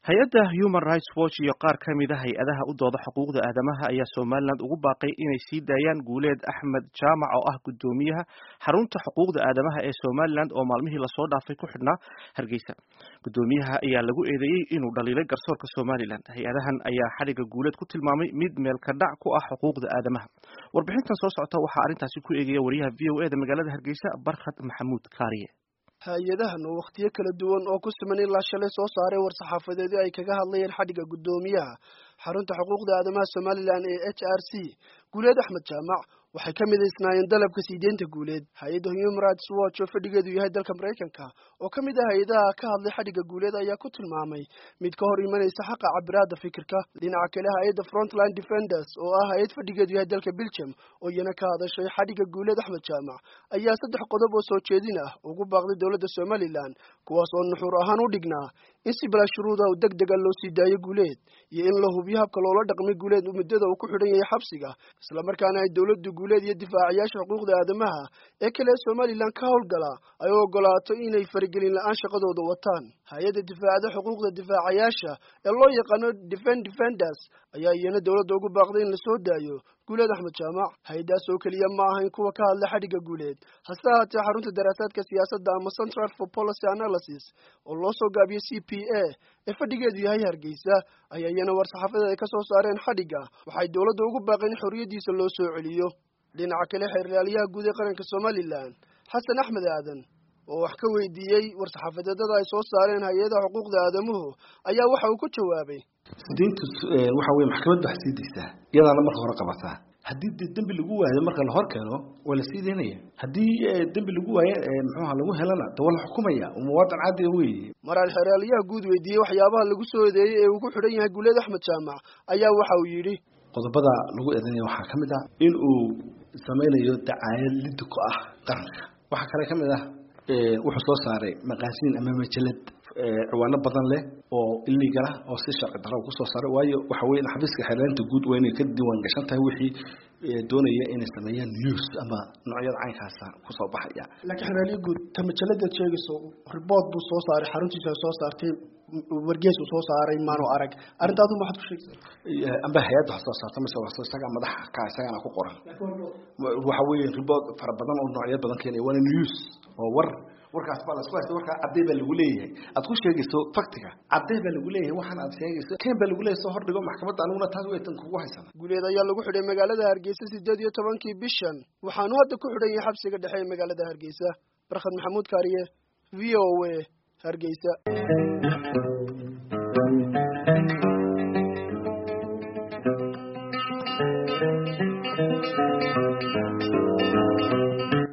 hay-adda human rights watch iyo qaar ka mid a hay-adaha u dooda xuquuqda aadamaha ayaa somalilan ugu baaqay inay sii daayaan guuleed axmed jaamac oo ah guddoomiyaha xarunta xuquuqda aadamaha ee somalilan oo maalmihii lasoo dhaafay ku xidhnaa hargeysa guddoomiyaha ayaa lagu eedeeyey inuu dhaliilay garsoorka somalilan hay-adahan ayaa xadhigga guuleed ku tilmaamay mid meelka dhac ku ah xuquuqda aadamaha warbixintan soo socota waxaa arrintaasi ku eegaya wariyaha v o e da magaalada hargeysa barkhad maxamuud kaariye hay-adahan oo wakhtiyo kala duwan oo ku siman ilaa shalay soo saaray war-saxaafadeedyo ay kaga hadlayeen xadhigga guddoomiyaha xarunta xuquuqda aadamaha somalilan ee h r c guuleed axmed jaamac waxay ka midaysnaayeen dalabka siideynta guuleed hay-adda human rights watch oo fadhigeedu yahay dalka maraykanka oo ka mid ah hay-adaha ka hadlay xadhigga guuleed ayaa ku tilmaamay mid ka hor imanaysa xaqa cabiraada fikirka dhinaca kale hay-adda frontline defenders oo ah hay-ad fadhigeedu yahay dalka belgium oo iyana ka hadashay xadhigga guuleed axmed jaamac ayaa saddex qodob oo soo jeedin ah ugu baaqday dowladda somalilan kuwaas oo nuxuur ahaan u dhignaa in si bilaa shuruuda u deg dega loo sii daayo guuleed iyo in la hubiyo habka loola dhaqmay guuleed muddada uu ku xidhan yahay xabsiga islamarkaana ay dowladdu guuleed iyo difaacayaasha xuquuqda aadamaha ee kale ee somalilan ka howlgala ay u ogolaato inay faragelin la-aan shaqadooda wataan hay-adda difaacada xuquuqda difaacayaasha ee loo yaqaano defend defenders ayaa iyana dowladda ugu baaqday in lasoo daayo guuleed axmed jaamac hay-adaas oo keliya ma ahayn kuwa ka hadla xadhigga guuleed hase ahaatee xarunta daraasaadka siyaasadda ama central for policy analysis oo loo soo gaabiyey c p a ee fadhigeedu yahay hargeysa ayaa iyana war-saxaafadeed ay ka soo saareen xadhigga waxay dowladda ugu baaqeen in xorriyaddiisa loo soo celiyo dhinaca kale xeerlaaliyaha guud ee qaranka somalilan xasan axmed aadan oo wax ka weydiiyey war-saxaafadeedada ay soo saareen hay-adaha xuquuqda aadamuhu ayaa waxa uu ku jawaabay sideyntu waxa weye maxkamadda wax sii daysaa iyadaana marka hore qabataa haddii de dembi lagu waayo marka la hor keeno waa la sii daynaya haddii dembi lagu waayo muxuuha lagu helana de waa la xukumaya muwaadin caadiga weeye maraan xeerlaaliyaha guud weydiiyey waxyaabaha lagu soo eedeeyey ee uu ku xidhan yahay guuleed axmed jaamac ayaa waxa uu yidhi qodobada lagu eedeynaya waxaa ka mid ah in uu samaynayo dacaayad liddi ku ah qaranka waxaa kale ka mid ah wuxuu soo saaray maqaasiin ama majalad ciwaano badan leh oo illegal ah oo si sharci darro kusoo saaray waayo waxa weye xafiiska xeerlaanta guud waa inay ka diiwaan gashan tahay wixii doonaya inay sameeyaan news ama noocyada caynkaasa kusoo baxaya laakiin xeerlaaliya guud ta majaladeed sheegayso riboort buu soo saaray xaruntiisa ay soo saartay wargees uu soo saaray maanu arag arrintaadu maxaad ku sheegaysaa amba hay-adda wax soo saarta mise wax isaga madaxa ka isagana ku qoran waxa weeye riboort fara badan oo noocyo badan keenaya waana news oo war warkaas baa lasku haysta warkaa caddey baa lagu leeyahay aad ku sheegayso faktiga caddey baa lagu leeyahay waxaan aad sheegayso keen baa lagu leeyahay soo hordhigo maxkamadda aniguna taas weytan kugu haysana guuleed ayaa lagu xidhay magaalada hargeysa sideed iyo tobankii bishan waxaanu hadda ku xidhan yahay xabsiga dhexe ee magaalada hargeysa barkhad maxamuud kaariye v o a hargeysa Thank you.